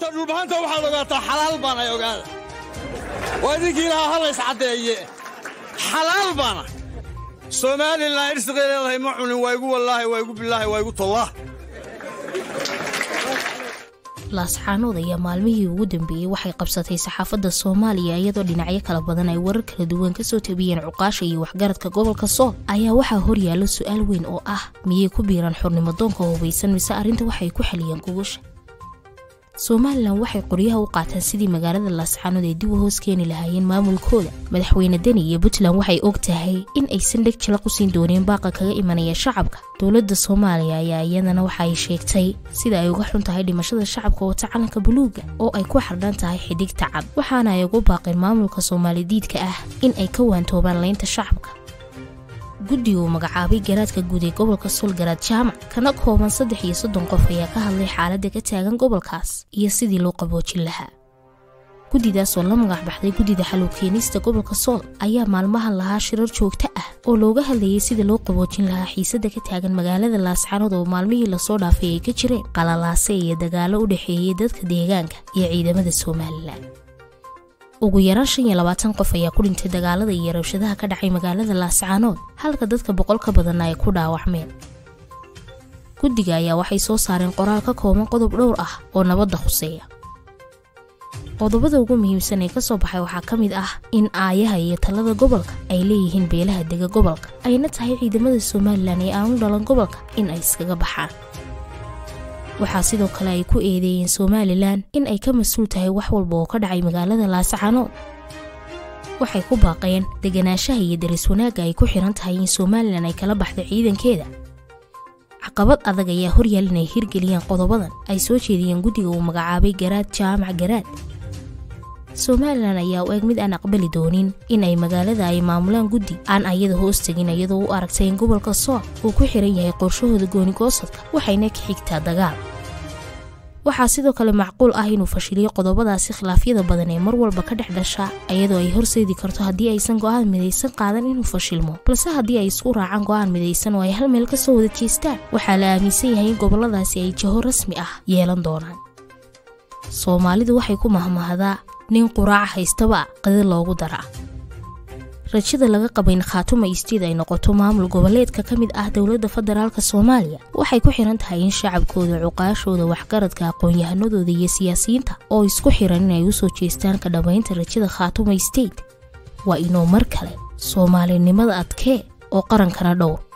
horta dhulbahanta waxaad ogaataa xalaal baanay ogaada waa idinkii lahaa halays caddeeye xalaal baana somalilan irsiqay leedahay ma cunin waa igu wallaahi waa igu bilaahi waa igu tollah laascaanood ayaa maalmihii ugu dambeeyey waxay qabsatay saxaafadda soomaaliya iyadoo dhinacyo kala badan ay warar kala duwan kasoo tabiyeen cuqaasha iyo waxgaradka gobolka sool ayaa waxaa horyaalo su-aal weyn oo ah miyay ku biiraan xornimadoonka hubaysan mise arrinta waxay ku xaliyeen gugusha somalilan waxay qoryaha u qaataan sidii magaalada laascaanood ay dib u hoos keeni lahaayeen maamulkooda madaxweyne deni iyo puntland waxay og tahay in aysan dheg jala qusiin dooneen baaqa kaga imanaya shacabka dowladda soomaaliya ayaa iyadana waxa ay sheegtay sida ay uga xun tahay dhimashada shacabka wata calanka buluuga oo ay ku xardhan tahay xidigta cad waxaana ay ugu baaqeen maamulka soomaalidiidka ah in ay ka waantoobaan laynta shacabka guddiga uu magacaabay garaadka guud ee gobolka soolgaraad jaamac kana kooban saddex iyo soddon qof ayaa ka hadlay xaaladda ka taagan gobolkaas iyo sidii loo qaboojin lahaa guddidaas oo la magac baxday guddida xalow keenista gobolka sool ayaa maalmahan lahaa shirar joogto ah oo looga hadlayay sida loo qaboojin lahaa xiisadda ka taagan magaalada laascaanood oo maalmihii lasoo dhaafay ay ka jireen qalalaase iyo dagaallo u dhexeeyay dadka deegaanka iyo ciidamada somalilan ugu yaraan shan iyo labaatan qof ayaa ku dhintay dagaalada iyo rabshadaha ka dhacay magaalada laascaanood halka dadka boqol ka badanna ay ku dhaawacmeen guddiga ayaa waxay soo saareen qoraal ka kooban qodob dhowr ah oo nabadda khuseeya qodobada ugu muhiimsan ee ka soo baxay waxaa ka mid ah in aayaha iyo talada gobolka ay leeyihiin beelaha dega gobolka ayna tahay ciidamada somalilan ee aanu dhalan gobolka in ay iskaga baxaan waxaa sidoo kale ay ku eedeeyeen somalilan in ay ka mas-uul tahay wax walba oo ka dhacay magaalada laascaanood waxay ku baaqeen deganaanshaha iyo daris wanaagga ay ku xiran tahay in somalilan ay kala baxdo ciidankeeda caqabad adag ayaa horyaal inay hirgeliyaan qodobadan ay soo jeediyeen guddiga uu magacaabay garaad jaamac garaad somalilan ayaa u eg mid aan aqbali doonin in ay magaalada ay maamulaan guddi aan ayada hoos tegin iyadoo u aragtay in gobolka sool uu ku xiran yahay qorshahooda goonigoosadka waxayna ka xigtaa dagaal waxaa sidoo kale macquul ah inuu fashiliyo qodobadaasi khilaafyada badan ee mar walba ka dhex dhasha iyadoo ay horseedi karto haddii aysan go'aan midaysan qaadan inuu fashilmo balse haddii ay isku raacaan go'aan midaysan oo ay hal meel ka soo wada jeestaan waxaa la aaminsan yahay in gobolladaasi ay jaho rasmi ah yeelan doonaan soomaalidu waxay ku mahmahdaa nin quraaca haystaba qadi loogu daraa rajada laga qaba in khaatuma istiid ay noqoto maamul goboleedka ka mid ah dowladda federaalk soomaaliya waxay ku xiran tahay in shacabkooda cuqaashooda waxgaradka aqoon-yahanadooda iyo siyaasiyiinta oo isku xiran inay u soo jeestaan ka dhammaynta rajada khaatuma isteid waa inuu mar kale soomaalinimada adkee oo qarankana dhowr